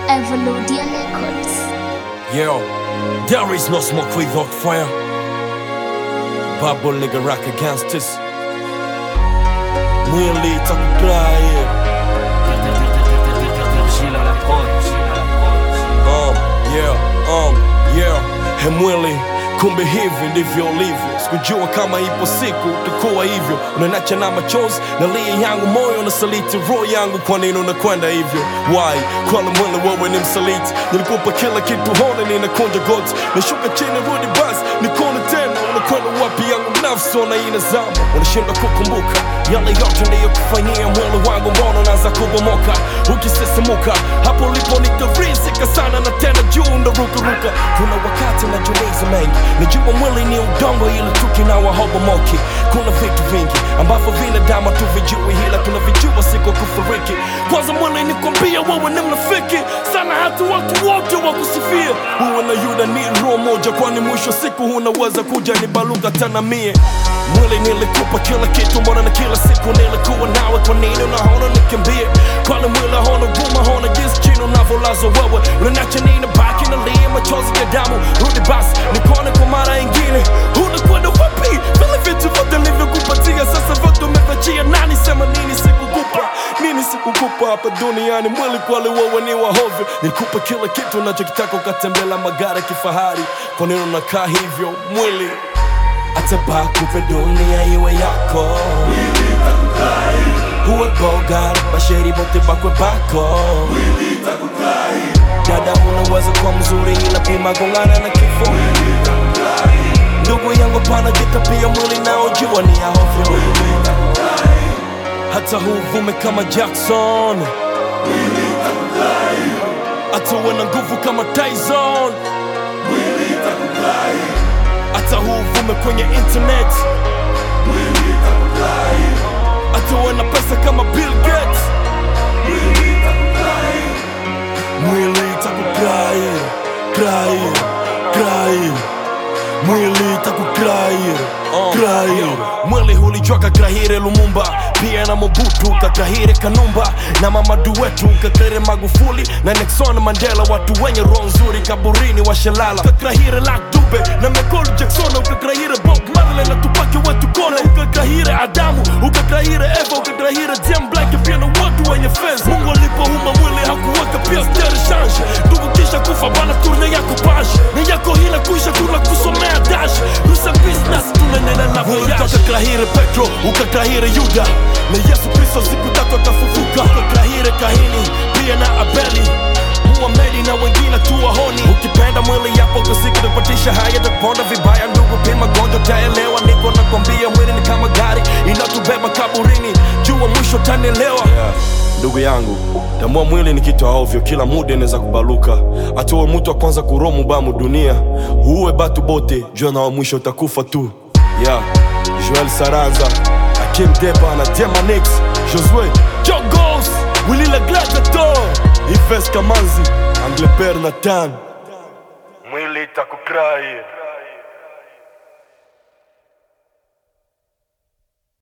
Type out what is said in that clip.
Evoludia Records. Yo, there is no smoke without fire. Bubble nigga rock against us. Mwili takudai. Um, yeah, um, yeah. He mwili, kumbe hivi ndivyo ulivyo. Sikujua kama ipo siku utakuwa hivyo. Unanacha na machozi na lia yangu moyo na saliti roho yangu, kwa nini unakwenda hivyo? Why? Kwani mwili wewe ni msaliti? Nilikupa kila kitu, hone ninakunja goti, nashuka chini, rudi basi nikone tena. Unakwenda wapi? Yangu nafsi ona inazama, unashindwa kukumbuka yale yote niliyokufanyia. Mwili wangu mbona unaanza kubomoka, ukisisimuka hapo ulipo nitarizika sana, na tena juu ndarukaruka. Kuna wakati najiuliza mengi, najua mwili ni udongo, ila tukina wahobomoki. Kuna vitu vingi ambavyo binadamu tuvijui, ila tunavijua siku kufariki. Kwanza mwili nikwambia, wewe ni mnafiki sana, hata watu wote wakusifia. Uwe na Yuda ni roho moja, kwani mwisho siku unaweza kuja nibaluka tena mie. Mwili nilikupa kila kitu, mbona na kila siku nilikuwa nawe, kwa nini unaona nikimbie? Kwani mwili haona huruma, haona jinsi chini unavyolazwa wewe, unaniacha nini baki na lia machozi ya damu. Rudi basi nikone kwa mara ingine, unakwenda wapi? Vile vitu vyote nilivyokupatia sasa vyote umevachia. Nani sema nini sikukupa nini sikukupa hapa duniani? Mwili kweli wewe ni wahovyo, nikupa kila kitu unachokitaka, ukatembela magari ya kifahari. Kwa nini unakaa hivyo mwili? Ataba kupe dunia iwe yako uwe bogari basheri bote bakwe bako dada unaweza kuwa mzuri ila pima gongana na kifo ndugu yangu pana jitapia mwili naojua ni ya hovyo hata huvume kama Jackson hata uwe na nguvu kama Tyson hata huvume kwenye internet hata uwe na pesa kama Bill Gates mwili itakukrai krai krai mwili itakukrai krai mwili hulijwa kakrahire Lumumba pia na Mobutu kakrahire Kanumba na Mamadu wetu kakrahire Magufuli na Nelson Mandela watu wenye roho nzuri kaburini washalala kakrahire Luck Dube na Michael Jackson ukakrahire Bob Marley na Tupac wetu kona ukakrahire Adamu ukakrahire Eva ukakrahire Jam Black pia na watu wenye fez Mungu alipoumba mwili hakuweka pia steri change ndugu kisha kufa bana turne yako pashe na yako hila kuisha tuna kusomea dash rusa business tunanena na voyage ukakrahire Petro ukakrahire Yuda na Yesu Kristo siku tatu atafufuka ukakrahire Kahini pia na Abeli Muhamedi na wengine tu wahoni. Ukipenda mwili yapo kwa siku kupatisha haya taponda vibaya, ndugu, pima gonjwa taelewa. Niko nakwambia mwili ni kama gari inatubeba kaburini, jua mwisho tanielewa. Ndugu yangu, tambua mwili ni kitu ovyo, kila muda inaweza kubaluka. Atowe mtu wa kwanza kuromu bamu dunia, uwe batu bote, jua na wa mwisho utakufa tu. Yeah, Joel Saranza, Akim Deba na Demanix, Josue Jogos, Willy la Gladiator, Ives Kamanzi, Angleper Nathan. Mwili itakukrai.